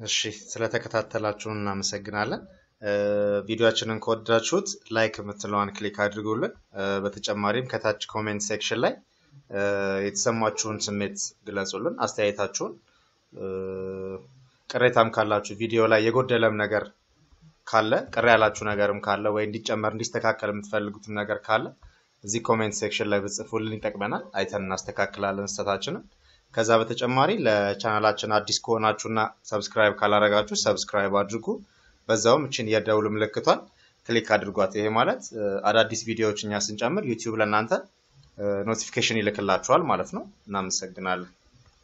እሺ ስለተከታተላችሁን እናመሰግናለን። ቪዲዮአችንን ከወደዳችሁት ላይክ የምትለዋን ክሊክ አድርጉልን። በተጨማሪም ከታች ኮሜንት ሴክሽን ላይ የተሰማችሁን ስሜት ግለጹልን፣ አስተያየታችሁን። ቅሬታም ካላችሁ ቪዲዮ ላይ የጎደለም ነገር ካለ ቅር ያላችሁ ነገርም ካለ ወይ እንዲጨመር እንዲስተካከል የምትፈልጉትም ነገር ካለ እዚህ ኮሜንት ሴክሽን ላይ ብጽፉልን ይጠቅመናል። አይተን እናስተካክላለን ስህተታችንን። ከዛ በተጨማሪ ለቻናላችን አዲስ ከሆናችሁና ሰብስክራይብ ካላረጋችሁ ሰብስክራይብ አድርጉ። በዛውም እችን የደውል ምልክቷን ክሊክ አድርጓት። ይሄ ማለት አዳዲስ ቪዲዮዎች እኛ ስንጨምር ዩቲዩብ ለእናንተ ኖቲፊኬሽን ይልክላችኋል ማለት ነው። እናመሰግናለን።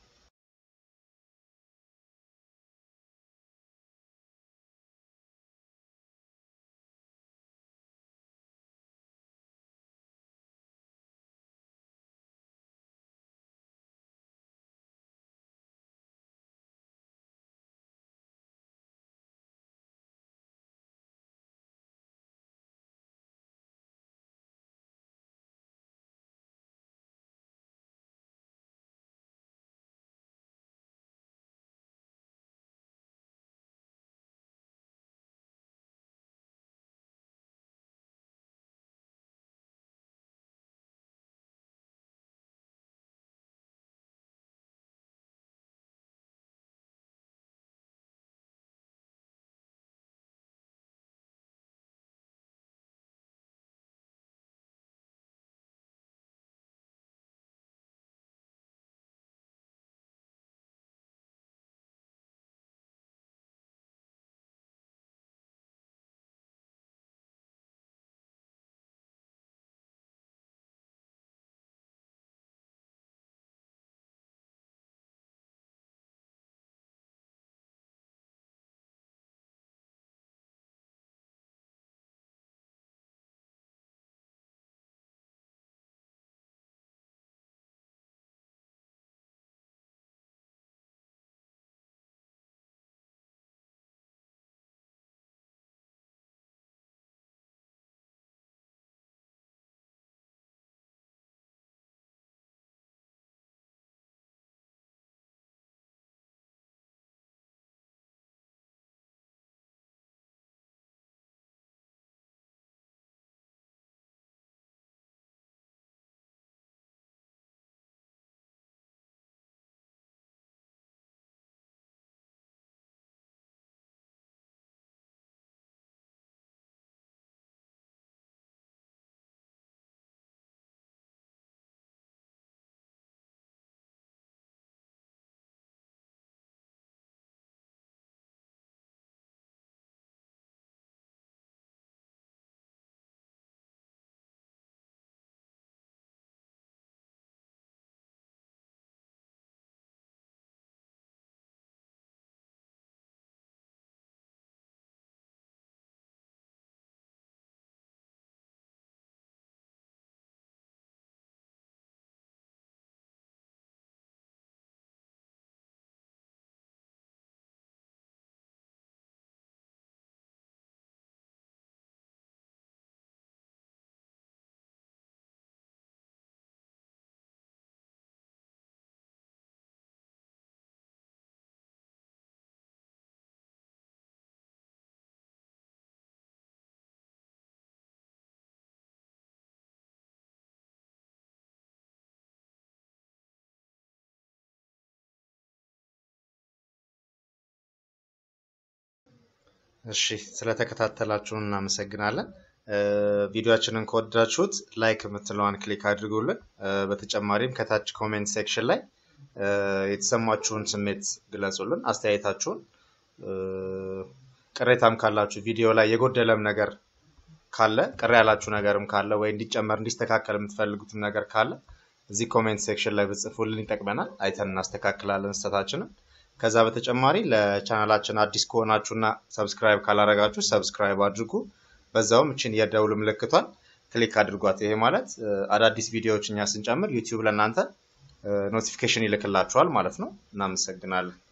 እሺ ስለተከታተላችሁን እናመሰግናለን። ቪዲዮአችንን ከወደዳችሁት ላይክ የምትለዋን ክሊክ አድርጉልን። በተጨማሪም ከታች ኮሜንት ሴክሽን ላይ የተሰማችሁን ስሜት ግለጹልን፣ አስተያየታችሁን። ቅሬታም ካላችሁ ቪዲዮ ላይ የጎደለም ነገር ካለ ቅር ያላችሁ ነገርም ካለ ወይ እንዲጨመር እንዲስተካከል የምትፈልጉትም ነገር ካለ እዚህ ኮሜንት ሴክሽን ላይ ብጽፉልን ይጠቅመናል። አይተን እናስተካክላለን ስህተታችንን። ከዛ በተጨማሪ ለቻናላችን አዲስ ከሆናችሁና ሰብስክራይብ ካላረጋችሁ ሰብስክራይብ አድርጉ። በዛውም እችን የደውል ምልክቷን ክሊክ አድርጓት። ይሄ ማለት አዳዲስ ቪዲዮዎች እኛ ስንጨምር ዩቲዩብ ለእናንተ ኖቲፊኬሽን ይልክላችኋል ማለት ነው። እናመሰግናለን።